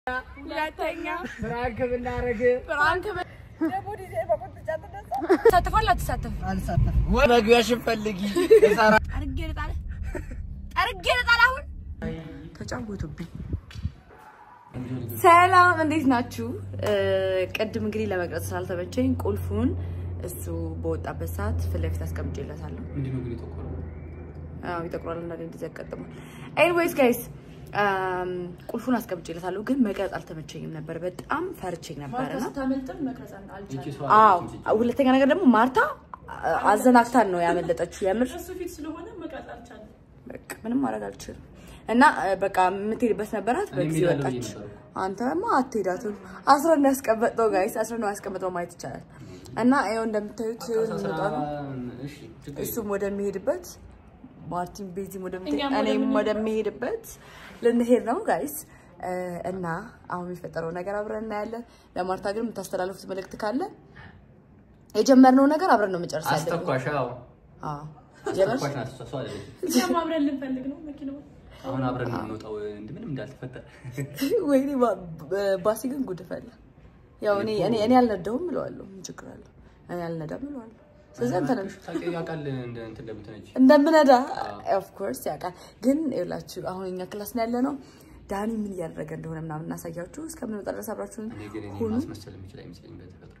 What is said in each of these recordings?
ሁለተኛ ፍራንክ ብናረግ ፍራንክ ተሳትፏል አትሳተፍ አልሳተፍም። መግቢያሽን ፈልጊ እሰራ ጠርጌ ልጣል ጠርጌ ልጣል አሁን ተጫወቱብኝ ሰላም እንዴት ናችሁ ቅድም እንግዲህ ለመቅረጽ ስላልተመቸኝ ቁልፉን እሱ በወጣበት ሰዓት ፊት ለፊት አስቀምጬለታለሁ ምንድን ነው ግን የጠቆረው? አዎ ይጠቁራል እንዳለ እንደዚህ ያጋጥማል ኤኒዌይስ ጋይስ ቁልፉን አስቀምጬለታለሁ ግን መቅረጽ አልተመቸኝም ነበር በጣም ፈርቼኝ ነበር እና ይቺ ሰው አዎ አለች እንጂ። ሁለተኛ ነገር ደግሞ ማርታ አ- አዘናግታን ነው ያመለጠችው። የምር በቃ ምንም ማድረግ አልችልም። እና አ፣ በቃ የምትሄድበት ነበራት እኔ በጊዜ እሄዳለሁ ወጣች። ብዬ ነበር። አንተማ አትሄዳትም። አስራ ነው ያስቀመጥነው ጋይስ፣ አስራ ነው ያስቀመጥነው ማየት ይቻላል። እና ይኸው እንደምታዩት ልንወጣ ነው። እሺ፣ ችግር እሱም ወደሚሄድበት ማርቲን ቤዚም ወደምትሄድ እኔም ወደሚሄድበት ልንሄድ ነው ጋይስ። እ፣ እና አሁን የሚፈጠረው ነገር አብረን እናያለን። ለማርታ ግን የምታስተላልፉት መልእክት ካለ የጀመርነው ነገር አብረን ነው መጨረስ ያለብን። አስተኳሽ አዎ፣ አዎ ጀመርሽ? አስተኳሽ ናት እሷ፣ እሷ አይደለችም። እኛም አብረን ልንፈልግ ነው መኪናው አሁን አብረን ነው የምንወጣው እንደ ምንም እንዳልተፈጠረ። ወይኔ ባ- ባ- ባሲ ግን ጉድ ፈላ። ያው እኔ እኔ እኔ አልነዳውም እለዋለሁ። ምን ችግር አለው? እኔ አልነዳም እለዋለሁ። ስለዚህ አንተ ነህ ታውቂው ያውቃል እንደ እንትን እንደምትነጂ። እንደምነዳ ኦፍ ኮርስ ያውቃል። ግን ይኸውላችሁ አሁን እኛ ክላስ ነው ያለ ነው። ዳኒ ምን እያደረገ እንደሆነ ምናምን እናሳያችሁ። እስከምንወጣ ድረስ አብራችሁን እኔ ግን እኔ ሁኑ። ማስመሰል የምችል አይመስለኝም በተፈጥሮ።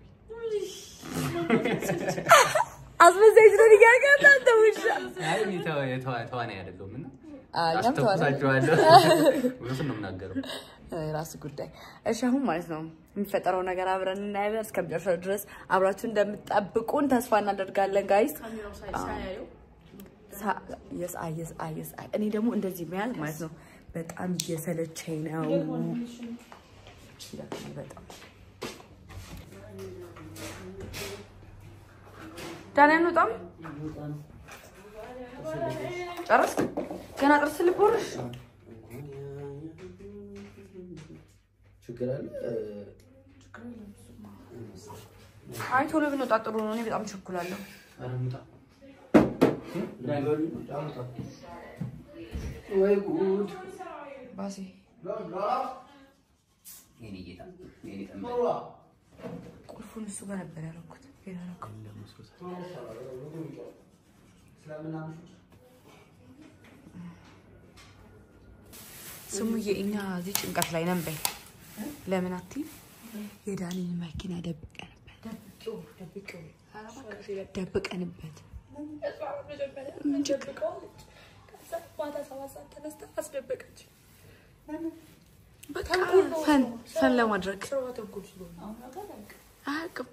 አስመሳይ ስለሆነ እያደረገ አንተ ውሻ። አይ እኔ ተዋ- የተዋ- ተዋናይ አይደለሁም እና አዎ፣ እኛም ተዋናይ አስተኩሳችኋለሁ። እውነቱን ነው የምናገረው። ራሱ ጉዳይ። እሺ አሁን ማለት ነው የሚፈጠረው ነገር አብረን እናያለን። እስከሚጨርሰው ድረስ አብራችሁ እንደምትጠብቁን ተስፋ እናደርጋለን ጋይስ። ካሜራው ሳይ- ሳያየው ሳ- የስ አይ የስ አይ የስ አይ እኔ ደግሞ እንደዚህ መያዝ ማለት ነው በጣም እየሰለቸኝ ነው። ይደክማል በጣም ዳኒ አንወጣም። ጨረስክ? ገና ጥርስ ልቦርሽ? ችግር አለ አይ ቶሎ ብንወጣ ጥሩ ነው። እኔ በጣም ቸኩላለሁ። ኧረ እንውጣ። ወይ ጉድ ባሴ የኔ ጌታ፣ የኔ ጠንበል። ቁልፉን እሱ ጋር ነበር ያደረኩት። ሌላ ያደረኩት ስሙዬ፣ እኛ እዚህ ጭንቀት ላይ ነን። በይ ለምን አትይም? የዳኒን መኪና ደብቀንበት ደብቀንበት ምን ችግር ማታ ሰባት ሰዓት ተነስታ አስደበቀች። በቃ ፈን ፈን ለማድረግ ስራዋ ተንኮል ስለሆነ አያውቅም።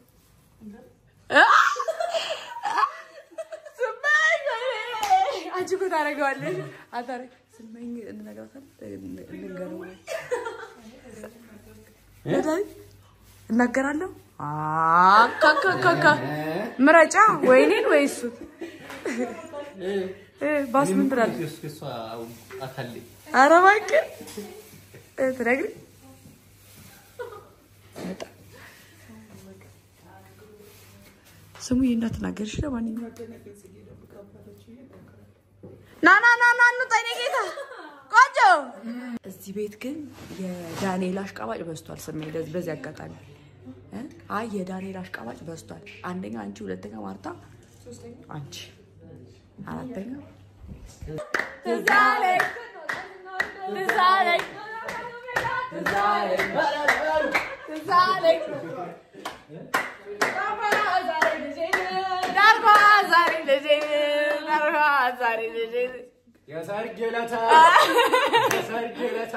ስመኝ አንቺ እኮ ታደርገዋለሽ። አታረ- ስመኝ እንነግራታለን፣ እንንገረው ለዳኒ እናገራለሁ። አካካካካ ምረጫ ወይ እኔን ወይ እሱን። እ ባስ ምን ትላለህ? እሱ- እሷ አካሌ ኧረ እባክህ እ ትነግሪኝ በጣም ስሙዬ እንዳትናገርሽ። ለማንኛውም ና ና ና ና እንውጣ የእኔ ጌታ ቆንጆ። እዚህ ቤት ግን የዳንኤል አሽቃባጭ በዝቷል። ስሜ እንደዚህ በዚህ አጋጣሚ እ? አይ የዳንኤል አሽቃባጭ በዝቷል። አንደኛ አንቺ፣ ሁለተኛ ማርታ፣ አንቺ አራተኛ ትዝ አለኝ ትዝ አለኝ ትዝ አለኝ ትዝ አለኝ ዳርኳ ዛሬ ልጄ ዳርኳ ዛሬ ልጄ የሰርግ ዕለት የሰርግ ዕለት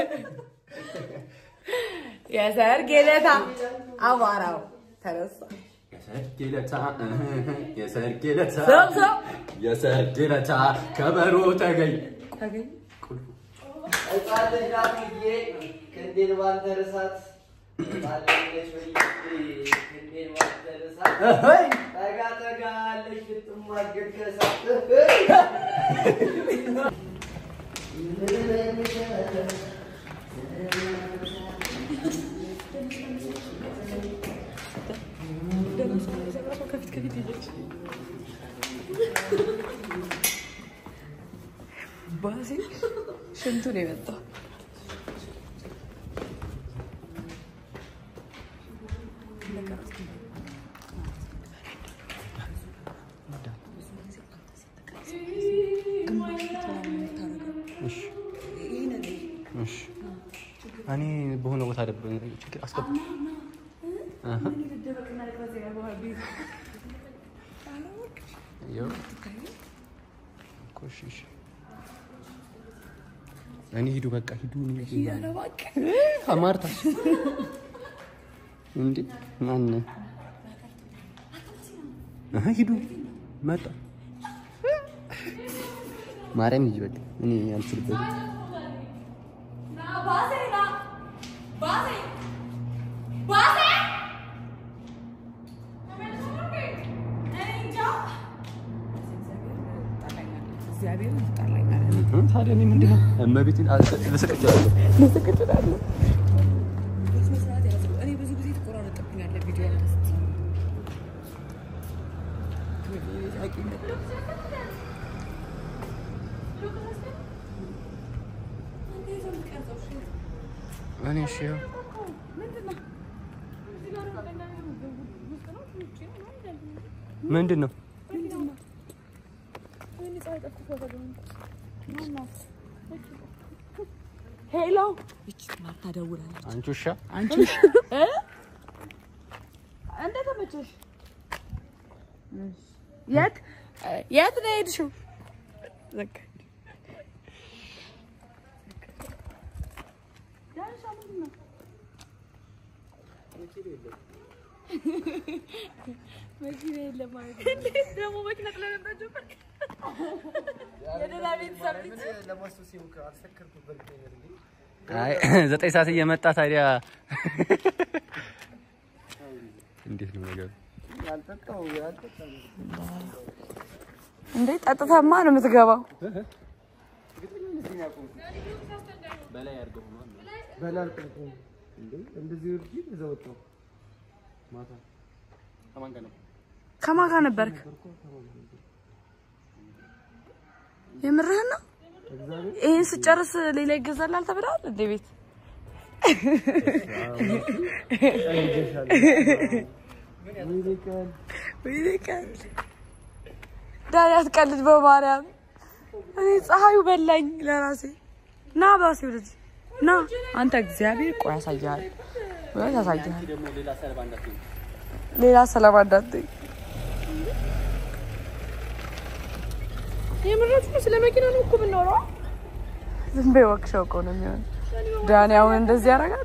የሰርግ ዕለት አቧራው ተነሳ። የሰርግ ዕለታ የሰርግ ዕለታ ሰው ሰው የሰርግ ዕለታ ከበሮ ተገኝ ተገኝ ሕፃን ልጅ ናት ብዬ ክንዴን ባልደረሳት ሕፃን ልጅ ነች ብዬ ክንዴን ባልደረሳት ጠጋ ጠጋ አለች ልትሟገድ ከእሳት ባሴ ሽንቱ ነው የመጣው። እሺ እኔ በሆነ ቦታ ደብ ችግር አስገባ አሀ ይኸው እኮ እሺ እሺ እኔ ሂዱ በቃ ሂዱ ማርታ እንዴ ማን አሀ ሂዱ መጣ ማርያም ሂጂ በቃ እኔ አልችልበትም እግዚአብሔር ይጣላኛል። ታዲያ እኔ ምንድን ነው እመቤቴን ልስቅችላለሁ ልስቅችላለሁ። በስነ ስርዓት ያዘው። እኔ ብዙ ጊዜ ትቆራረጥብኛለህ ቪዲዮ ስ እኔ እሺ ያው ምንድን ነው ሄሎ፣ ይቺ ማርታ ደውላለች። አንቺ ውሻ አንቺ እንዴት ተመቸሽ? የት የት ነው የሄድሽው? በቃ መኪና የለም ማለት ነው። እንዴት ደግሞ መኪና ጥለህ ጀመር? የሌላ ቤተሰብ ልጅ አይ ዘጠኝ ሰዓት እየመጣ ታዲያ እንዴት ነው ነገሩ? እንዴ ጠጥተማ ነው የምትገባው። በላይ አድርገው ነው እንደዚህ ወርጂ እዛ ወጣሁ። ማታ ከማን ጋር ነው? ከማን ጋር ነበርክ? የምርህን ነው? ይህን ስጨርስ ሌላ ይገዛላል ተብለዋል እንዴ ቤት? ወይኔ ቀን ዳኒ አትቀልድ በማርያም እኔ ፀሐዩ በላኝ ለራሴ ና ባሴው ልጅ ና አንተ እግዚአብሔር ቆይ ያሳያል ወይ ያሳያል ደግሞ ሌላ ሰለባ እንዳትሆን ሌላ ሰላም እንዳትይ የምራችሁ ነው? ስለ መኪና ነው እኮ የምናወራው። ዝም በይ ወክሸው እኮ ነው የሚሆን ዳኒ አሁን እንደዚህ ያደርጋል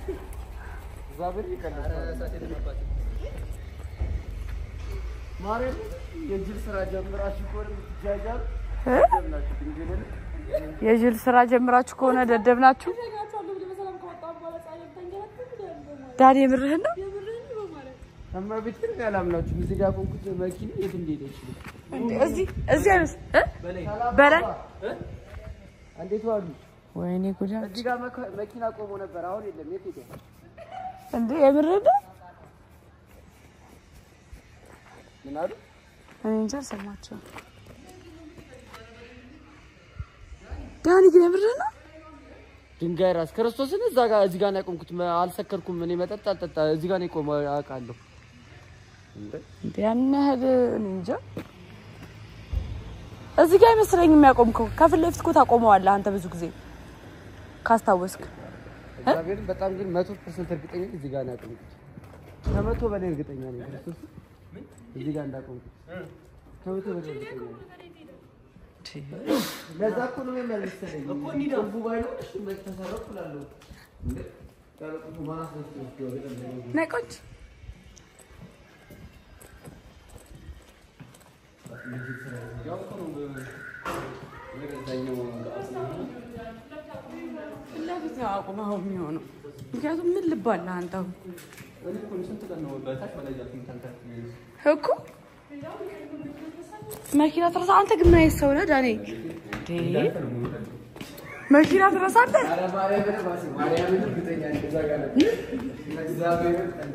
ማርያም የጅል ስራ ጀምራችሁ ከሆነ የምትጃጃሉ እ? ጀምራችሁ ድንግልን የጅል ስራ ጀምራችሁ ከሆነ ደደብ ናችሁ እነግራችኋለሁ ብለህ በሰላም ከወጣሁ በኋላ ፀሐይ ልታንገላታኝ ዳኒ የምርህን ነው የምርህን ነው ማለት እመቤቴን ያላምናችሁ እዚህ ጋር ቆንኩት መኪና የት እንደሄደ ይችላል። እንዴ እዚህ እዚህ አይደል እ? በላይ እንዴት ዋሉ? ወይኔ ጉዳ እዚህ ጋር መካ- መኪና ቆሞ ነበር። አሁን የለም። የት ሄደ? እንዴ የምርህን ነው ምን አሉ? እኔ እንጃ አልሰማቸውም ዳኒ ግን የምርህን ነው ድንጋይ ራስ ክርስቶስን እዛ ጋር እዚህ ጋር ነው ያቆምኩት። መ- አልሰከርኩም። እኔ መጠጥ አልጠጣ እዚህ ጋር ነው የቆመው አውቃለሁ። እንዴ እንዴ ያን ያህል እኔ እንጃ እዚህ ጋር አይመስለኝም የሚያቆምከው ከፊት ለፊት እኮ ታቆመዋለህ አንተ ብዙ ጊዜ ካስታወስክ እግዚአብሔርን በጣም ግን መቶ ፐርሰንት እርግጠኛ ነኝ እዚህ ጋር ነው ያቆምኩት። ከመቶ በላይ እርግጠኛ ነኝ ክርስቶስ እዚህ ጋር እንዳቆምኩት ከመቶ በላይ እርግጠኛ ነኝ። ለዛ እኮ ነው የሚያመልሰለኝ እኮ እንዲህ ቁልፉ ባይኖር እሺ መች ተሰረኩ እላለሁ። እንዴ ያለ ቁልፉ ማን አስነስቶ ይወስደዋል? ነይ ቁጭ ለፊት ነው አቁመኸው የሚሆነው ምክንያቱም ምን ልብ አለህ አንተ አሁን እኮ መኪና ትረሳ አንተ ግን ምን አይነት ሰው ነህ ዳኔ እንዴ መኪና ትረሳለህ ኧረ ማርያምን እባክህ፣ ማርያምን እርግጠኛ ነኝ እዛ ጋር ነው። እግዚአብሔርን እንዴ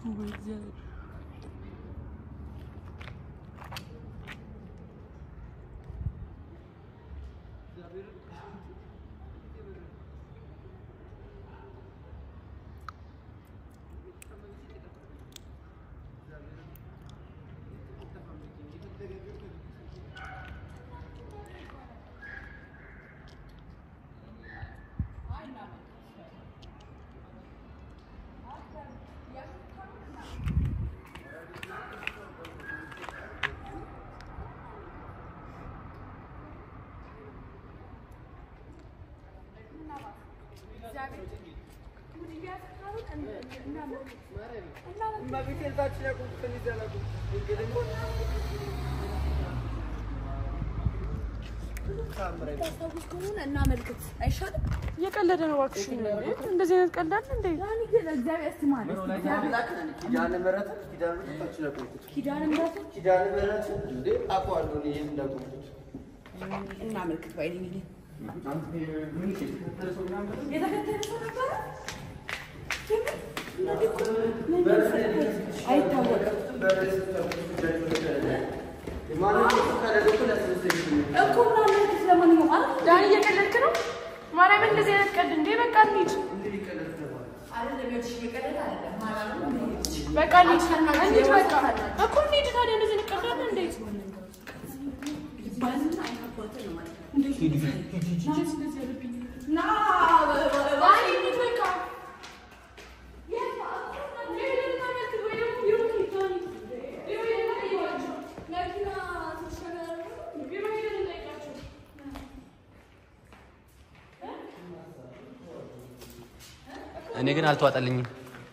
ታስታውስ ከሆነ እናመልክት አይሻልም? እየቀለደ ነው እባክሽ። እንደዚህ አይነት ቀልድ አለ እንዴ? ያኔ ግን እግዚአብሔር ስም አለ። ኪዳነ ምሕረት ኪዳነ ምሕረት ነው ያቆምኩት። ኪዳነ ምሕረት ኪዳነ ምሕረት እንዴ አውቀዋለሁ እኔ የት እንዳቆምኩት። እናመልክት ባይ ነኝ እኔ። የተከተለ ሰው ነበረ አይታወቅም እኮ እናመልክት። ለማንኛውም አ ዳኒ እየቀለድክ ነው? ማርያምን እንደዚህ አይነት ቀልድ እንዴ? በቃ እንሂድ። በቃ እንሂድ። እንሂድ በቃ እኮ እንሂድ። ታዲያ እንደዚህ እንቀልዳለን እንዴ? ና ዳኒ እንሂድ በቃ እኔ ግን አልተዋጠልኝም።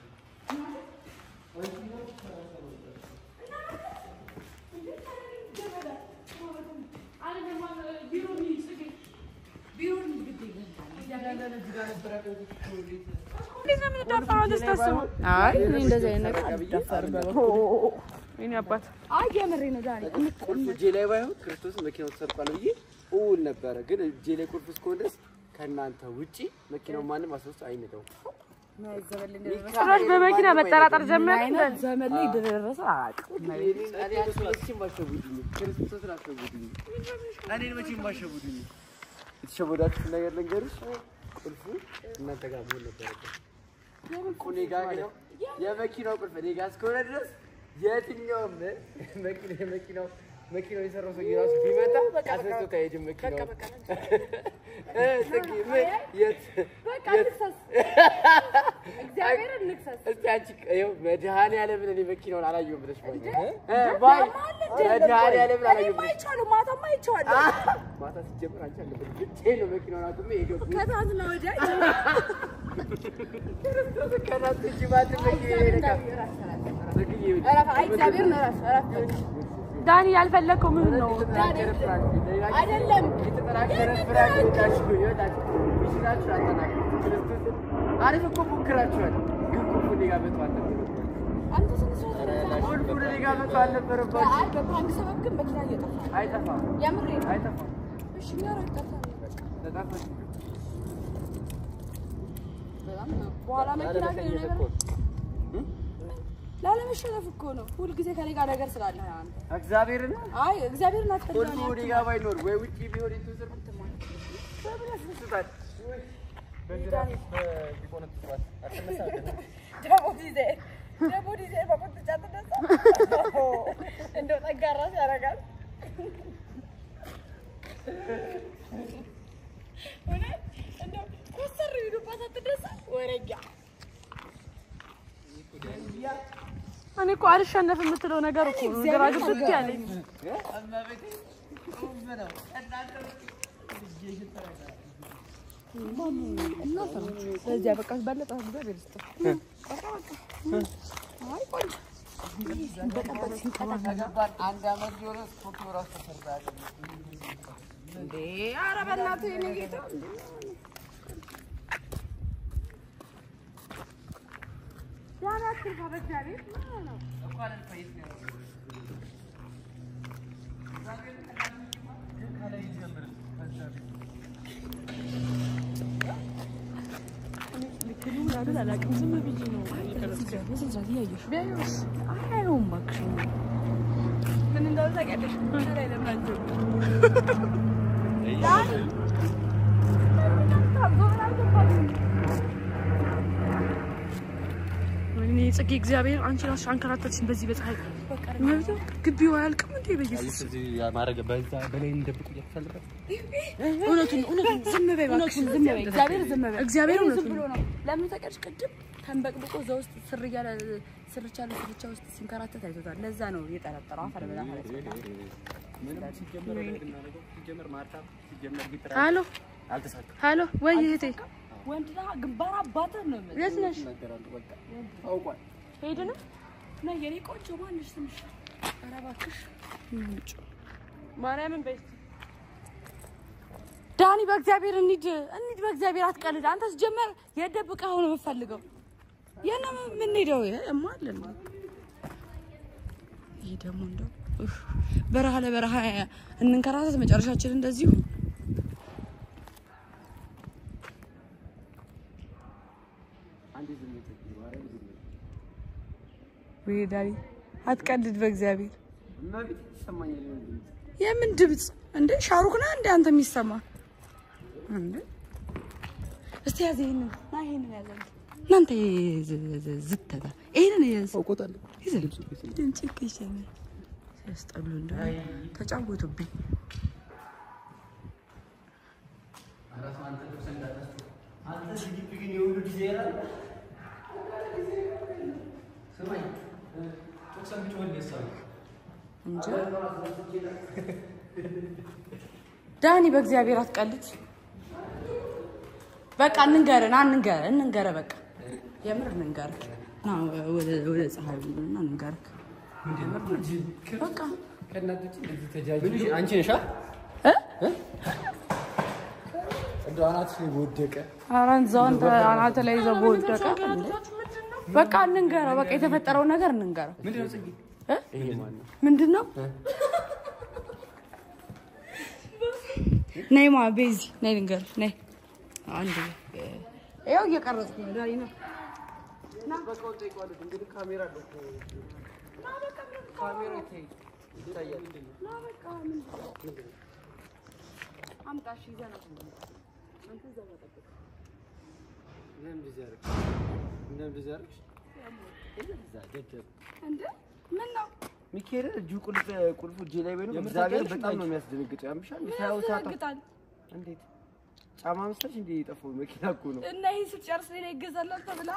እንዴት ነው የምትዳፈረው? አንተ ስታስበው። አይ እኔ እንደዚህ አይነት ነገር አልዳፈርም በበኩሌ። የእኔ አባት አይ የምሬ ነው ዛሬ ቁልፍ እጄ ላይ ባይሆን ክርስቶስ መኪናው ተሰርቋል ብዬ እውል ነበረ። ግን እጄ ላይ ቁልፍ እስከሆነ ድረስ ከእናንተ ውጪ መኪናው ማንም አስወስዶ አይነዳውም። ጭራሽ በመኪና መጠራጠር ጀመረ። አይነት ዘመን ላይ ደረሰ አላውቅም። እኔን አንቺን መቼም አሸውዱኝ፣ ክርስቶስን አሸውዱኝ። እኔን መቼም አሸውዱኝ። የተሸወዳችሁት ነገር ልንገርሽ፣ ቁልፉ እናንተ ጋር መሆን ነበረበት። እኔ ጋር ግን የመኪናው ቁልፍ እኔ ጋር እስከሆነ ድረስ የትኛውም መኪና መኪናው መኪናው የሰራው ሰው ራሱ ቢመጣ አስነስቶት አይሄድም መኪናው። እ ጽጌ ምን የት በቃ የት እንክሰስ፣ እግዚአብሔርን እንክሰስ። እስቲ አንቺ ይኸው መድኃኒዓለምን እኔ መኪናውን አላየሁም ብለሽ ባይ እ ባይ መድኃኒዓለምን አላየሁም ብለሽ አይቼዋለሁ፣ ማታማ አይቼዋለሁ። ማታ ሲጀምር አንቺ አለበት ብቻዬን ነው መኪናውን አቁሜ የገቡት። ከትናንትና ወዲያ ክርስቶስ ከናት እጅ ማንም መኪና ይነካል። ጽጌዬ እረፍ፣ አይ እግዚአብሔርን እረፍ፣ እረፍ። ዳኒ ያልፈለግከው ምን ነው? የተጠናከረ ፍራንክ አይደለም የተጠናከረ ፍራንክ ይወጣችሁ ይወጣችሁ ሚሽናችሁ አጠናክሩ። ክርስቶስን አሪፍ እኮ ሞክራችኋል፣ ግን ቁልፉ እኔ ጋር መቶ አልነበረባችሁም። አንተ ስንት ሰው ስለዛ ቁልፉ እኔ ጋር መቶ አልነበረባችሁም። አይ በፕራንክ ሰበብ ግን መኪና እየጠፋ ነው። አይጠፋም የምሬ ነው። አይጠፋም። እሺ እኛ ራቅ ጠፋን። ተጣፋች በጣም ነው። በኋላ መኪና ግን የሆነ ነገር ላለመሸነፍ እኮ ነው። ሁልጊዜ ከኔ ጋር ነገር ስላለ አንተ እግዚአብሔርን አይ እግዚአብሔርን ቁልፉ አትፈልጋለህ። እኔ ጋር ባይኖር ወይ ውጪ ቢሆን የተወሰነ በምን ያስደስታል? ደሞዝ ይዘህ ደሞዝ ይዘህ በቁጥጫ ተነሳ። እንደው ጠንካራ ያደርጋል። እውነት እንደው ኮስተር ቢሉባት አትደሳ ወረኛ እኔ እኮ አልሸነፍ የምትለው ነገር እኮ ነው ግራ ግብት ያለኝ። ስለዚህ በቃ በለጠ እግዚአብሔር ይስጥ። አይ ቆንጆ በጠበቅ ሲንቀጠቀጥ አንድ አመት ቢሆን ፎቶ ራሱ ተሰርታለ እንዴ! ኧረ በእናትህ የእኔ ጌታ ዳን አትልፋ በእግዚአብሔር ምን ነው? እንዳሉት አላውቅም። ዝም ብዬ ነው በስንት ሰዓት እያየሽ ቢያዩስ አያዩም እባክሽ ምን እንዳሉ ታውቂያለሽ? ላይ ለምን አንጀምር? ወይኔ ጽጌ እግዚአብሔር አንቺ ራስሽ አንከራተትሽን በዚህ በፀሐይ ማለት ነው። ግቢው አያልቅም እንዴ በኢየሱስ ማድረግ በዛ በላይ እንደብቁ እያተፈልበት እውነቱን እውነቱን ዝም በይ እባክሽ ዝም በይ እግዚአብሔር ዝም በይ እግዚአብሔር ዝም እውነቱን ብሎ ነው። ለምን ታውቂያለሽ? ቅድም ተንበቅብቆ እዛ ውስጥ ስር እያለ ስርቻ ለስርቻ ውስጥ ሲንከራተት አይቶታል። ለዛ ነው የጠረጠረው። አፈር ብላ ማለት ነው። ሲጀመር ማርታ ሲጀመር ቢጥራ ሀሎ አልተሳካም። ሀሎ ወይ እህቴ ወንድ ነህ፣ ግንባር አባትህ ነው የምልህ። የት ነሽ ይናገራሉ በቃ ታውቋል። ሄድን ነይ የኔ ቆንጆ ማንሽ ስምሽ? ኧረ እባክሽ ማርያምን በይ ዳኒ በእግዚአብሔር እንሂድ እንሂድ በእግዚአብሔር አትቀልድ አንተ ስጀመር የደብቀህ ነው የምፈልገው የነ የምንሄደው እማለን ይህ ደግሞ እንደው ኡፍ፣ በረሃ ለበረሃ እንንከራተት መጨረሻችን እንደዚሁ አንዴ ዝም በይ ማርያም ዝም በይ። ወይ ዳኒ አትቀልድ በእግዚአብሔር እመቤቴ ይሰማኛል የሆነ ድምፅ። የምን ድምፅ እንዴ ሻሩክ ነህ እንዴ አንተ የሚሰማ እንዴ እስቲ ያዘ ይሄንን ና ይሄንን ያዘ እናንተ ዝተታ ይሄንን ያዘ አውቆታለሁ። ይዘ ድምፅ እኮ ይሰማል ሲያስጠሉ እንደ ተጫወቱብኝ እንጂ ዳኒ በእግዚአብሔር አትቀልድ። በቃ እንንገር ና እንንገር እንንገር በቃ የምር እንንገር ና ወደ ወደ ፀሐይ እና እንንገር በቃ ከእናቶች እንደዚህ ተጃጅ ምን አንቺ ነሻ? እ እንደው አናትሽ ላይ በወደቀ ኧረ እዛው አንተ አናተ ላይ ይዘው በወደቀ እንዴ በቃ እንንገረው በቃ የተፈጠረውን ነገር እንንገረው ምንድነው ጽጌ? እ ይሄ ማን ነው? ምንድን ነው ነይ ማ ቤዚ ነይ ልንገርሽ ነይ አንድ ይኸው እየቀረጽኩ ነው ዳኒ ነው በቃውን ጠይቀዋለሁ። እንግዲህ ካሜራ አለ እኮ። ካሜራ ይታይ ይታያል። አምጣሽ ይዘና ለምን እንደዚህ አደረግሽ? ለምን እንደዚህ አደረግሽ? እዛ ደደብ እንዴ ምን ነው ሚካኤል እጁ ቁልፍ ቁልፉ እጄ ላይ ቢሆንም የምር እግዚአብሔር ታውቂያለሽ በጣም እንዴ? ነው የሚያስደነግጠው። ያምሻል ምን ሳያው ሳታ ያስደነግጣል? እንዴት ጫማ መሰለሽ እንዴ የጠፋው መኪና እኮ ነው። እና ይሄን ስትጨርስ ሌላ ይገዛላል ተብላ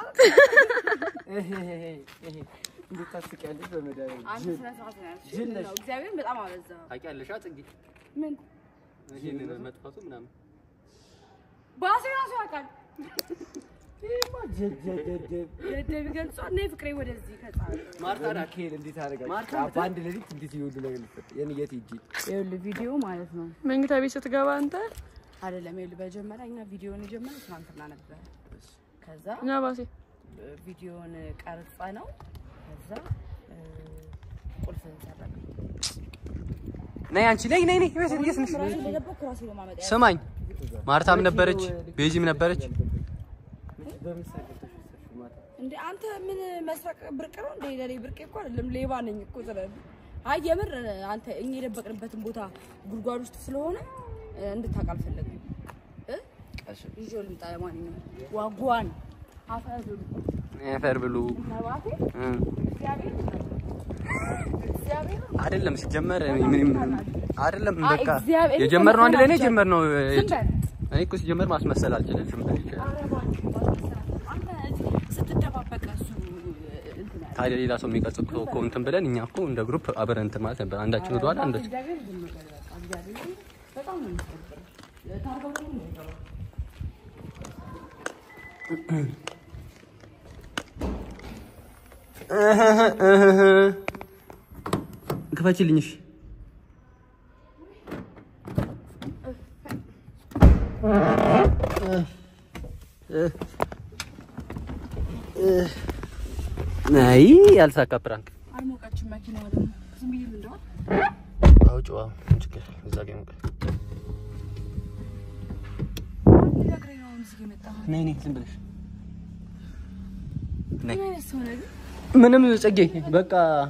እንዴት ታስቂያለሽ? በመድኃኒዓለም አንተ ጅል ስነ ስርዓት ነው ያልሽኝ። ጅል ምን ነሽ። ነው እግዚአብሔርን በጣም አበዛኸው። ታውቂያለሽ ጽጌ? ምን ይሄንን መጥፋቱ ምናምን ባሴ ራሱ ያውቃል። ይሄማ ጅል ጅል ደደብ ደደብ ይገልጿል። ነይ ፍቅሬ ወደዚህ ከጻለ ማርታ ናት። ሚካኤል እንዴት አደረጋችሁ? ማርታ በአንድ ሌሊት እንዴት ይሁሉ ነገር ሊፈጠር የኔ የት ሂጂ ይኸውልህ ቪዲዮ ማለት ነው መኝታ ቤት ስትገባ አንተ አይደለም። ይኸውልህ በመጀመሪያ እኛ ቪዲዮን የጀመረው ትናንትና ነበረ። ከዛ እና ባሴ ቪዲዮን ቀርጸ ነው ከዛ እ፣ ቁልፍ ሰረቀ። ነይ አንቺ ነይ ነይ ነይ ቤት የት ነሽ? ራሴ እንደደበኩ ራሴ ነው ማመጣ ያለው። ስማኝ ማርታም ነበረች ቤዚም ነበረች። በምን ሳይቀርተሽ ወሰድሽው ማታ? እንዴ አንተ ምን መስረቅ ብርቅ ነው እንዴ? ለኔ ብርቅ እኮ አይደለም፣ ሌባ ነኝ እኮ ስለዚህ። አይ የምር አንተ እኛ የደበቅንበትን ቦታ ጉድጓድ ውስጥ ስለሆነ እ፣ እንድታውቅ አልፈለግም እ ይዤው ልምጣ። ለማንኛውም ዋጓን አፈር ብሉ አፈር ብሉ ነባቴ እ። እግዚአብሔር እግዚአብሔር አይደለም ሲጀመር ምንም አይደለም። አይ፣ በቃ እግዚአብሔር የጀመርነው አንድ ላይ ነው ተመሰላቸው። የጀመርነው። ዝም በል። እኔ እኮ ሲጀመር ማስመሰል አልችልም። ዝም በል ይችላል። ኧረ እባክህ፣ እባክህ፣ አንተ እዚህ ስትደባበቅ እሱ እንትን ያለ ታዲያ ሌላ ሰው የሚቀርጽ እኮ እኮ እንትን ብለን እኛ እኮ እንደ ግሩፕ አብረን እንትን ማለት ነበር። አንዳችን ወደኋላ አንዳችን እግዚአብሔር ዝም በል በቃ። እግዚአብሔር በጣም ነው የሚያስጠብረው። ታርገው ደግሞ ነው የሚገባው። ክፈችልኝ። እሺ አይ ያልሳካ ፕራንክ አልሞቀችም መኪናዋ ደግሞ ዝም ብዬ ልንደዋል አውጭዋ ችግር እዛ ጋ ይሞቃል። ሊነግረኝ ነው አሁን እዚህ የመጣኸው። ነይ ነይ ዝም ብለሽ ነይ ምን አይነት ሰው ነህ ግን? ምንም ጽጌ በቃ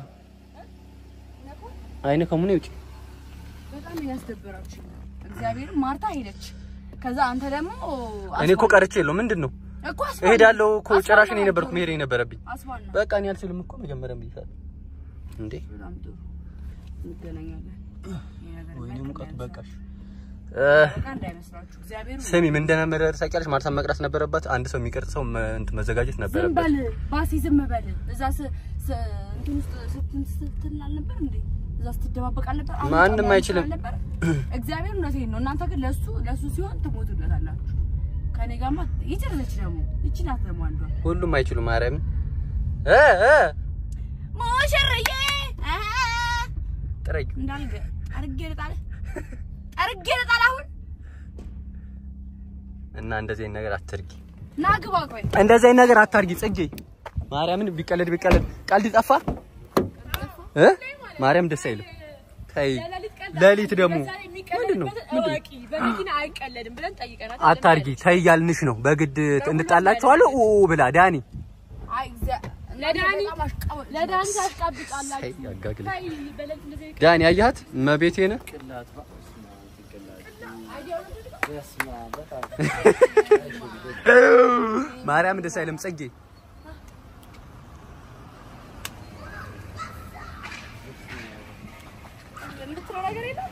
አይነ ከሙኔ ውጭ በጣም ያስደበራችሁ እግዚአብሔር ማርታ ሄደች። ከዛ አንተ ደግሞ እኔ እኮ ቀርቼ የለው ምንድን ነው እኮ አስባል- እሄዳለሁ እኮ አስባል ጭራሽ እኔ ነው ነበርኩ ጥሩ። መሄድ የነበረብኝ አስባል ነው። በቃ እኔ አልችልም እኮ መጀመሪያም ብዬሻለሁ እንዴ በጣም ጥሩ እንገናኛለን። ይሄ ነገር ወይኔ የሚያልቅ ሙቀቱ እንዳይመስላችሁ። በቃሽ በቃ እንዳይመስላችሁ እግዚአብሔር ስሚ ምን እንደነበረ ታውቂያለሽ ማርታ መቅረት ነበረባት አንድ ሰው የሚቀርጽ ሰው መ- እንትን መዘጋጀት ዝም ነበረበት በል ባሲ ዝም በል። እዛ ስ- ስ- እንትን ውስጥ ስትን ስትል አልነበር እንዴ? እዛ ስትደባበቅ አልነበር? አሁን ማንም ጣቢያ አይችልም። አልነበር? እግዚአብሔር እውነቴን ነው። እናንተ ግን ለሱ ለሱ ሲሆን ትሞቱለታላችሁ። ከኔ ጋርማ ይችላለች ደግሞ ይቺ ናት ደግሞ አንዷ ሁሉም አይችሉም ማርያምን እ እ ሞሽርዬ አሃ ጥረጊ እንዳልገ አርጌ ልጣል አርጌ ልጣል አሁን እና እንደዚህ አይነት ነገር አትርጊ ና ግባ ቆይ እንደዚህ አይነት ነገር አታርጊ ጽጌ ማርያምን ቢቀለድ ቢቀለድ ቀልድ ጠፋ እ ማርያም ደስ አይልም ተይ ሌሊት ደግሞ ምንድን ነው እወቂ በመኪና አይቀለድም ብለን ጠይቀናት አታርጊ ተይ እያልንሽ ነው በግድ እንጣላችኋለሁ ኡ ብላ ዳኒ አይ እግዚአ- ለዳኒ ለዳኒ ታሽቃብጣላችሁ ተይ ያጋግል አይ በለት እንደዚህ ዳኒ አያት መቤቴ ነህ ማርያም ደስ አይልም ጽጌ የምትለው ነገር የለም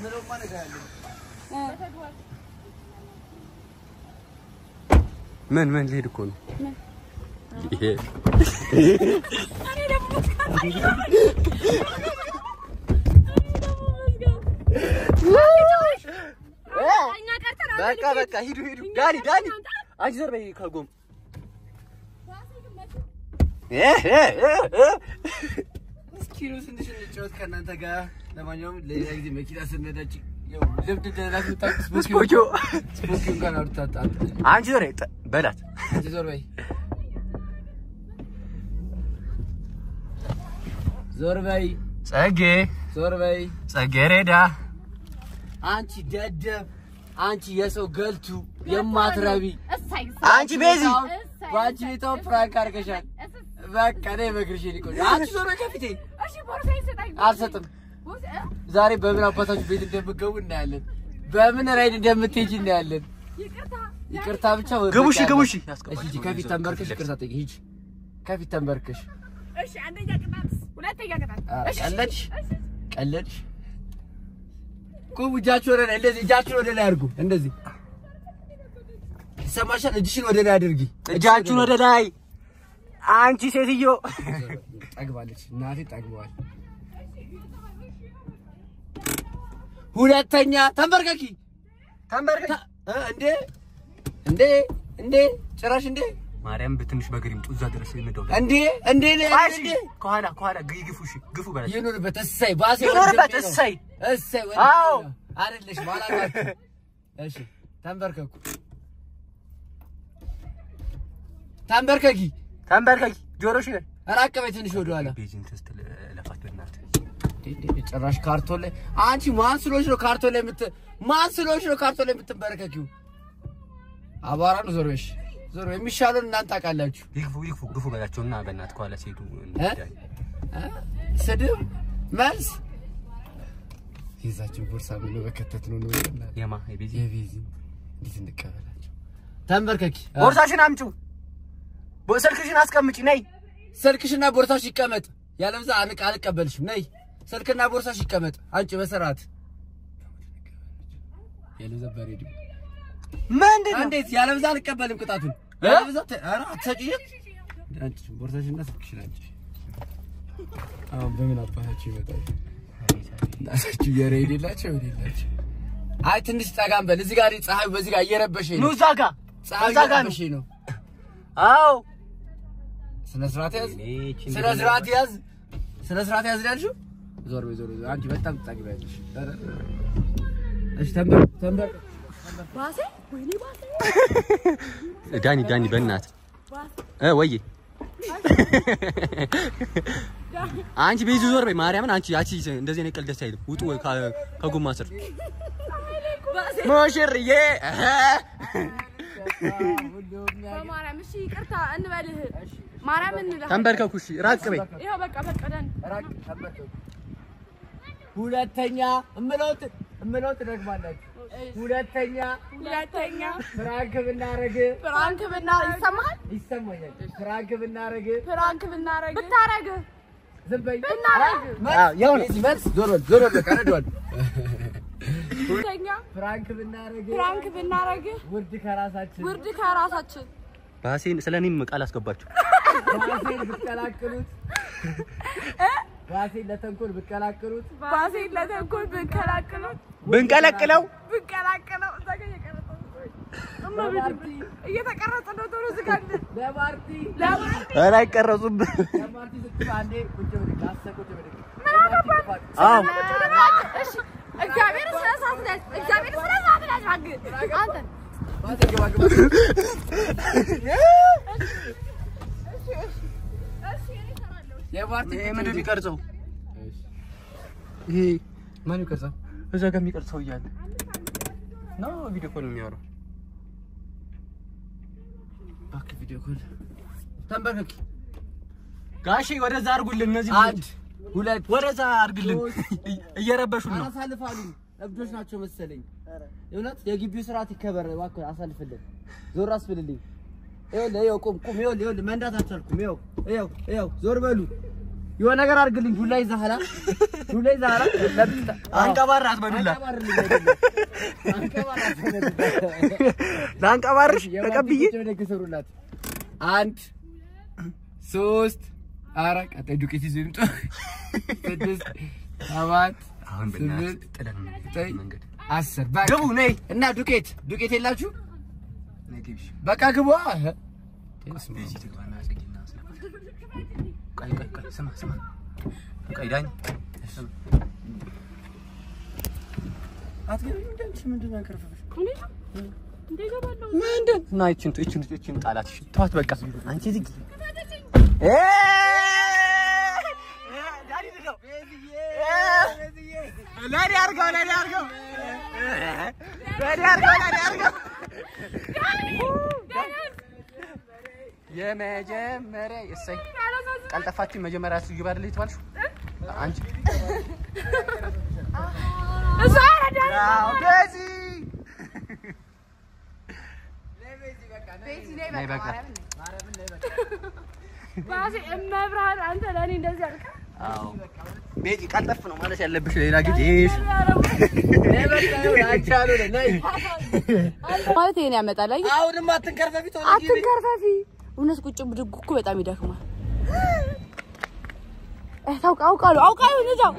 ምን ምን ልሄድ እኮ ነው ይሄ እኛ ቀርተን በቃ በቃ ሂዱ ሂዱ ዳኒ ዳኒ አንቺ ዘር በይ ከጎም እ እ እ እ እስኪ ነው ትንሽ እንጫወት ከእናንተ ጋር። ለማንኛውም ሌላ ጊዜ መኪና ስንነዳች ያው ልምድ እንደሌላት የምታውቅ ስፖኪዮ ስፖኪዮ እንኳን አውርታት አንቺ ዘር ጥ- በላት አንቺ ዞር በይ ዞር በይ ጸጌ ዞር በይ ጸጌሬዳ አንቺ ደደብ አንቺ የሰው ገልቱ የማትረቢ እሳይ አንቺ ቤዚ በአንቺ ቤታው ፕራንክ አድርገሻል። በቃ ነይ በእግርሽ ሊቆይ አንቺ ዞር በይ ከፊቴ እሺ ቦርሳዬን ስጠኝ አልሰጥም። ዛሬ በምን አባታችሁ ቤት እንደምትገቡ እናያለን። በምን ራይድ እንደምትሄጂ እናያለን። ይቅርታ ይቅርታ ብቻ ወይ ግቡ እሺ በቃ ግቡ ያለ- እሺ እሺ ሂጂ፣ ከፊት ተንበርክሽ ይቅርታ ጠይቂ። ሂጂ ከፊት ተንበርክሽ። እሺ አንደኛ ቅጣት ሁለተኛ ቅጣት አ፣ እሺ ቀለድሽ ቀለድሽ። ቁም፣ እጃችሁ ወደ ላይ እንደዚህ፣ እጃችሁን ወደ ላይ አድርጉ። እንደዚህ ይሰማሻል? እጅሽን ወደ ላይ አድርጊ። እጃችሁን ወደ ላይ አንቺ ሴትዮ ጠግባለች፣ እናቴ ጠግበዋል። ሁለተኛ ተንበርከኪ። ተንበርከክ ተ- እ፣ እንዴ እንዴ እንዴ ጭራሽ እንዴ ማርያም በትንሽ በእግር ይምጡ እዛ ድረስ የምደው እንዴ እንዴ እንዴ እንዴ ከኋላ ከኋላ ግ- ግፉ እሺ ግፉ በላቸው ይኑርበት። እሰይ ባሴ ይኑርበት፣ ወንድሜ ነው። እሰይ። እሰይ አዎ። ወንድሜ ነው። አይደለሽ ባላላችሁ። እሺ ተንበርከኩ፣ ተንበርከኪ። ተንበርከክ ጆሮሽ ነህ ራቅ በይ ትንሽ ወደኋላ። ቤዚን ተስተ ለፋት በእናትህ እንዴ፣ እንዴ፣ ጭራሽ ካርቶን ላይ አንቺ ማን ስለሆንሽ ነው ካርቶን ላይ የምት ማን ስለሆንሽ ነው ካርቶን ላይ የምትንበረከኪው? አቧራ ነው። ዞር በይ እሺ፣ ዞር በይ። የሚሻለውን እናንተ ታውቃላችሁ። ይግፉ ይግፉ ግፉ በላቸውና በእናትህ ከኋላ ሲሄዱ እ? እንዳይ እ? ስድብ መልስ ይዛችሁ ቦርሳ ብሎ በከተት ነው ነው ይላል። የማ የቤዚ የቤዚ እንዴት እንቀበላቸው? ተንበርከኪ። ቦርሳሽን አምጪው ቦ- ስልክሽን አስቀምጪ ነይ ስልክሽና ቦርሳሽ ይቀመጥ። ያለበዛ አንቅ አልቀበልሽም። ነይ ስልክና ቦርሳሽ ይቀመጥ። አንቺ በስርዓት ያለበዛ በሬዲዮ ምንድን ነው እንዴት ያለበዛ አልቀበልም ቅጣቱን። ያለበዛ ተ- ኧረ አትሰጪኝም። አንቺ ቦርሳሽና ስልክሽን አንቺ አሁን በምን አባታችሁ ይመጣሉ? እናታችሁ የሬድ የላቸው የሌላቸው። አይ ትንሽ ጠጋም በል። እዚህ ጋር ፀሐዩ በዚህ ጋር እየረበሸኝ ኑ ነው። እዛ ጋ ፀሐዩ እዛ ጋ ነው እየረበሸኝ ነው። አዎ ስነ ስርዓት ያዝ። እኔ ይቺን ስነ ስርዓት ያዝ። ስነ ስርዓት ያዝ ነው ያልሽው? ዞር በይ ዞር በይ። አንቺ በጣም ትጠግቢያለሽ። ኧረ፣ እሺ ተንበር ተንበር ባሴ ወይኔ ባሴ ዳኒ ዳኒ በእናትህ እ ወዬ አንቺ ቤዚ ዞር በይ ማርያምን አንቺ አንቺ እንደዚህ አይነት ቀልድ ደስ አይልም ውጡ ወይ ከ- ከጎማ ስር ሙሽርዬ እህ። ሁሉ በማርያም እሺ ይቅርታ እንበልህ ማርያም እንለህ ተንበርከኩ። እሺ ራቅ በይ። ይኸው በቃ ፈቀደን ራቅ ተንበርከኩ። ሁለተኛ እምለውት እምለውት ደግማላችሁ። ሁለተኛ ሁለተኛ ፍራንክ ብናረግ ፍራንክ ብና ይሰማሃል ይሰማኛል። ፍራንክ ብናረግ ፍራንክ ብናረግ ብታረግ ዝም በይ ብናረግ ያው ነው። መልስ መልስ ዞር በል ዞር በል በቃ ረዷል። ሁለተኛ ፍራንክ ብናረግ ፍራንክ ብናረግ ውርድ ከራሳችን ውርድ ከራሳችን ባሴን ስለ እኔም ቃል አስገባችሁ። ባሴን ብትቀላቅሉት ባሴን ለተንኮል ብትቀላቅሉት ባሴን ለተንኮል ብንከላክለው ብንቀለቅለው ብንቀላቅለው እዛ ጋር እየቀረጸ ነው። እመቤቴ እየተቀረጸ ነው። ቶሎ ዝጋልን። ለማርቲ ለማርቲ ኧረ አይቀረጹብህ። ለማርቲ ስትል አንዴ ቁጭ ብድግ አስር ቁጭ ብድግ አዎ እሺ፣ እግዚአብሔር ስለ ሰዓት ላይ እግዚአብሔር ስለ ሰዓት ላይ አግድ አንተ ባሴ ግባ ግባ የማርቲ ይሄ ምንድን ነው የሚቀርጸው? ይሄ ማን ይቀርጻል? እዛ ጋር የሚቀርጸው እያለ ነው ቪዲዮ ኮል የሚያወራው። እባክህ ቪዲዮ ኮል ተንበርከክ። ጋሼ ወደዛ አድርጉልን። እነዚህ አንድ ሁለት ወደዛ አድርግልን። እየረበሹን ነው። አሳልፋሉ። እብዶች ናቸው መሰለኝ። እውነት የግቢው ስርዓት ይከበር እባክህ፣ አሳልፍልን። ዞር አስብልልኝ። ይኸውልህ፣ ይኸው ቁም ቁም። ይኸውልህ፣ ይኸውልህ መንዳት አልቻልኩም። ይኸው ይኸው ይኸው ዞር በሉ። የሆነ ነገር አድርግልኝ። ዱላ ይዘሃል፣ ዱላ ይዘሃል። ለብቻ አንቀባራት በዱላ አንቀባርልኝ አይደለም። አንቀባራት ለአንቀባርሽ ተቀብዬ ደግ ሰሩላት። አንድ ሶስት አራት ቀጣይ ዱቄት ይዞ ይምጡ። ስድስት ሰባት አሁን ስምንት በእናትህ ጥለን ዘጠኝ መንገድ አስር በቃ ግቡ ነይ እና ዱቄት ዱቄት የላችሁ ነይ ግቢ። በቃ ግቡ። አህ እዚህ ትግባና አጽጊና ስማ። ቆይ ቆይ ቆይ ስማ ስማ ቆይ ዳኝ ስማ ምንድን እና ይችን ይችን ይችን ጣላት። እሺ ተዋት በቃ አንቺ ዝጊ። እ ለኔ አድርገው ለኔ አድርገው ለኔ አድርገው ለኔ አድርገው የመጀመሪያ እሰይ ቀልጠፋችሁ መጀመሪያ እሱ ይባል ልጅ ተባልሽ አንቺ እሷ ያረዳል። አዎ በዚህ ቤቲ ነይ ነይ በቃ በቃ። ማርያምን ባሴ እመብርሃን አንተ ለእኔ እንደዚህ አልክ። አዎ ቤቲ ቀልጠፍ ነው ማለት ያለብሽ ሌላ ጊዜ ማለት ይሄን ያመጣል። አየህ አሁንም አትንከርፈፊ ቶሎ ግቢ። አትንከርፈፊ። እውነት ቁጭ ብድግ እኮ በጣም ይደክማል። እ ታውቃ አውቃለሁ አውቃለሁ እዛው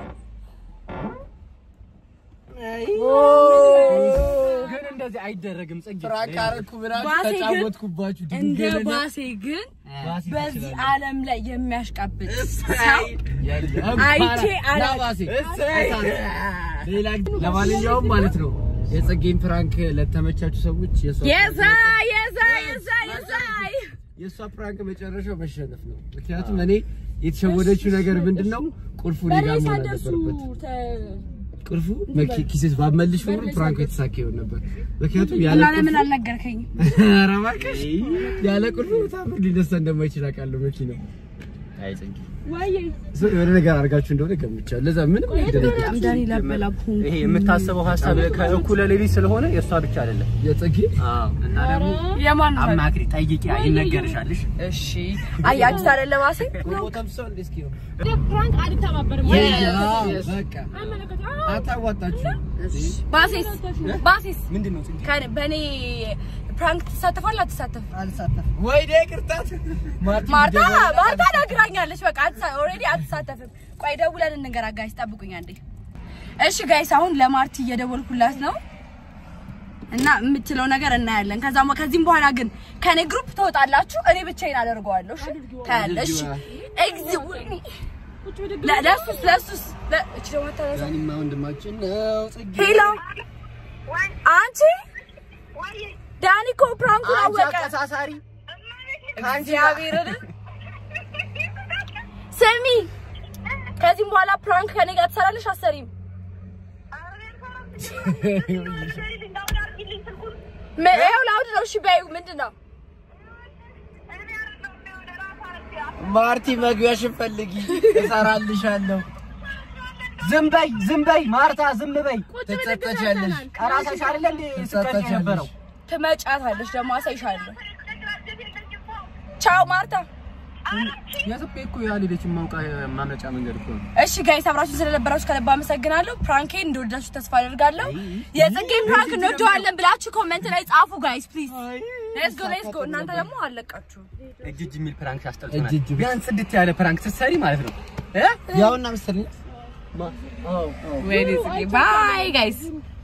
ግን እንደዚህ አይደረግም ጽጌ ፍራንክ አደረኩ ብላችሁ ባሴ ግን- ተጫወትኩባችሁ። እንደ ድንገልና ባሴ ግን ባሴ በዚህ ትችላለህ። ዓለም ላይ የሚያሽቃብጥ የለም። አይቼ አላ- ና ባሴ። ሌላ ጊዜ- ለማንኛውም ማለት ነው የጸጌን ፍራንክ ለተመቻቹ ሰዎች የሷ የዛ የዛ የዛ የዛ የእሷ ፕራንክ መጨረሻው መሸነፍ ነው። ምክንያቱም እኔ የተሸወደችው ነገር ምንድን ነው? ቁልፉ እኔ ጋር መሆን አልነበረበት። ቁልፉ መኪ- ኪሴስ ባመልሽ ኖሮ ፕራንኩ የተሳካ ይሆን ነበር። ምክንያቱም ያለ እና ቁልፉ ለምን አልነገርከኝም? ኧረ እባክሽ ያለ ቁልፉ ታምር ሊነሳ እንደማይችል አውቃለሁ። መኪናው አይ ጽጌ ወይዬ ሰው የሆነ ነገር አድርጋችሁ እንደሆነ ገምቻለሁ። ለዛ ምንም አይደለም። በጣም ዳኒ ላበላኩ ይሄ የምታስበው ሀሳብ ከእኩለ ሌሊት ስለሆነ የእሷ ብቻ አይደለም የጸጌ አዎ እና ደግሞ የማን ነው? አማክሪ ጠይቂ ይነገርሻልሽ እሺ አይ አዲስ አይደለ ባሴ ቦታም ሰው እንደ እስኪ ነው ፕራንክ አልተባበርም። በቃ አታዋጣችሁ። ባሴስ ባሴስ ምንድን ነው ጽጌ ከኔ- በእኔ ፕራንክ ትሳተፋለህ አትሳተፍ? ወይ ዴ ቅርታት ማርታ ማርታ ነግራኛለች። በቃ ኦልሬዲ አትሳተፍም። ቆይ ደውለን እንንገራ ጋይስ፣ ጠብቁኝ አንዴ። እሺ ጋይስ፣ አሁን ለማርቲ እየደወልኩላት ነው እና የምትለው ነገር እናያለን። ከዛ ከዚህም በኋላ ግን ከኔ ግሩፕ ትወጣላችሁ፣ እኔ ብቻዬን አደርገዋለሁ። እሺ ታያለሽ። ኤግዚ ለ- ለሱስ ለሱስ ለ- እቺ ደግሞ ተነሳ። ዳኒማ ወንድማችን ነው። ጽጌ ሄሎ አንቺ ዳኒ እኮ ፕራንኩን አንቺ አወቀ። አቀሳሳሪ እግዚአብሔርን ስሚ፣ ከዚህም በኋላ ፕራንክ ከኔ ጋር ትሰራለሽ አሰሪም? ምን- ይኸው ላውድ ነው። እሺ በይው። ምንድን ነው ማርቲ መግቢያሽን ፈልጊ እሰራልሻለሁ። ዝም በይ ዝም በይ ማርታ ዝም በይ። ትጸጸቻለሽ። ራስሽ አይደለ እንዴ ስትቀልጂ የነበረው? ትመጫታለሽ ደግሞ አሳይሻለሁ። ቻው ማርታ። የኢትዮጵያ እኮ ያልሄደች ማውቃ ማምለጫ መንገድ እኮ ነው። እሺ ጋይስ አብራችሁ ስለነበራችሁ ከልብ አመሰግናለሁ። ፕራንኬን እንደወዳችሁ ተስፋ አደርጋለሁ። የጽጌን ፕራንክ እንወደዋለን ብላችሁ ኮሜንት ላይ ጻፉ ጋይስ ፕሊዝ። ሌትስ ጎ ሌትስ ጎ። እናንተ ደግሞ አለቃችሁ። እጅ እጅ የሚል ፕራንክ ያስጠልቶናል። እጅ እጅ ብቻ። ቢያንስ ጽድት ያለ ፕራንክ ስትሰሪ ማለት ነው እ ያውና መሰለኝ ባይ ጋይስ